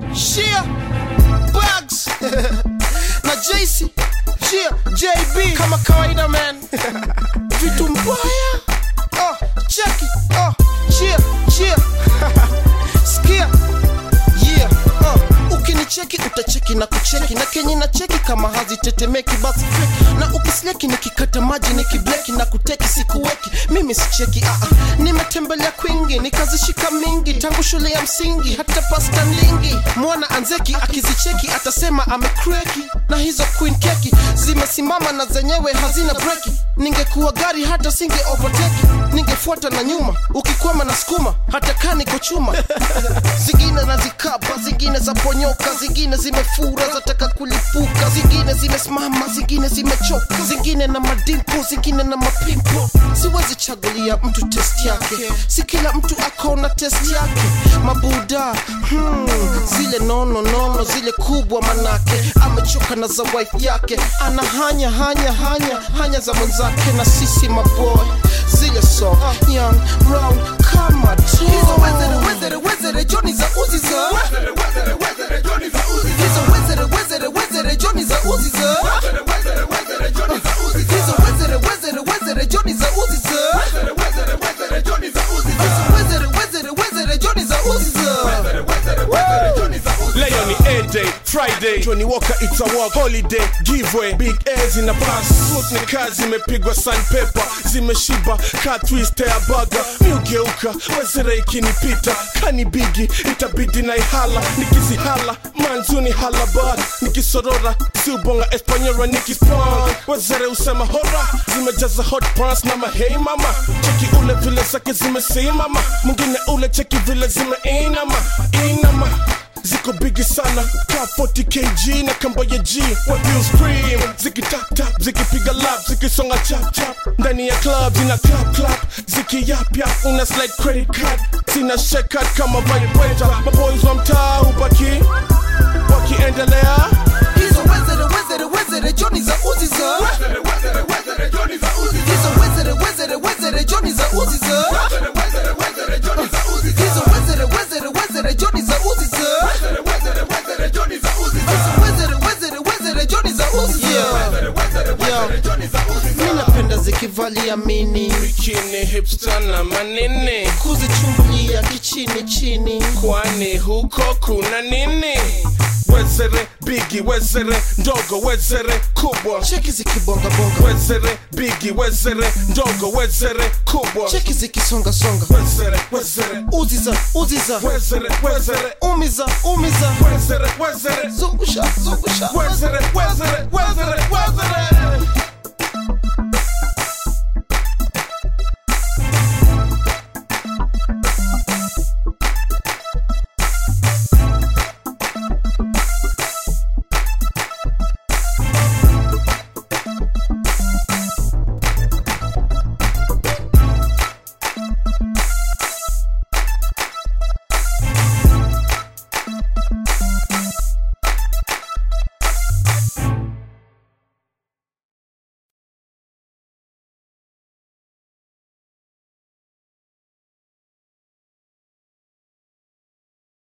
Shia Bugs na JC Shia JB kama kawaida man vitu mbaya oh, cheki oh, chia chia skia yeah uh, ukinicheki utacheki na kucheki na kenye na cheki kama hazitetemeki basi feki na ukisleki nikikata maji nikibleki na kuteki sikuweki mimi sicheki uh, uh, nimetembelea kwingi nikazishika mingi tangu shule ya msingi hata pasta lingi mwana anzeki akizicheki atasema amekreki na hizo queen keki zimesimama na zenyewe hazina breki ningekuwa gari hata singe overtake ningefuata na nyuma ukikwama na skuma hata kaa niko chuma zingine nazikapa zingine za ponyoka zingine zimefura zataka kulipuka zingine zimesimama zingine zimechoka zingine na madimpo zingine na mapimpo siwezi chagulia mtu test yake si kila mtu akona test yake mabuda hmm, zile nono nono zile kubwa manake amechoka na za wife yake ana hanya hanya hanya hanya za mwenzake na sisi maboy zile so young round kama tu hizo wezere wezere wezere joni za uzi za hizo wezere wezere wezere joni za uzi za hizo wezere wezere wezere joni za uzi za hizo wezere wezere wezere joni za uzi za Leo ni A-Day, Friday, Johnny Walker it's a walk, holiday, giveaway, big A's in a pass. Smooth ni kazi zimepigwa sandpaper, zimeshiba ka twist ya burger. Miugeuka, wezere ikinipita, kani bigi, itabidi na ihala, nikizihala, manzuni hala bad, nikisorora, siubonga espanyora nikispong. Wezere usema hora, zimejaza hot pants na mahei mama, cheki ule vile zake zimesimama, mwingine ule cheki vile zimeinama, inama ziko bigi sana ka 40 kg na kamba ya g what you scream zikitaptap zikipiga lap zikisonga chap chap ndani ya club zina clap clap zikiyapyap una slide credit card zina shekat kama vibrator maboys wa mtaa hubaki wakiendelea hizo wezere wezere wezere joni za uzi za hizo wezere wezere wezere joni za uzi za hizo wezere wezere wezere joni za uzi za hizo wezere wezere wezere joni za uzi za Yo, mi napenda zikivalia mini bikini hipster na manini kuzichungulia kichini chini kwani huko kuna nini wezere bigi wezere ndogo wezere kubwa cheki zikibongabonga wezere bigi wezere ndogo wezere kubwa cheki zikisongasonga wezere wezere uziza uziza wezere wezere umiza umiza wezere wezere zungusha zungusha wezere wezere wezere wezere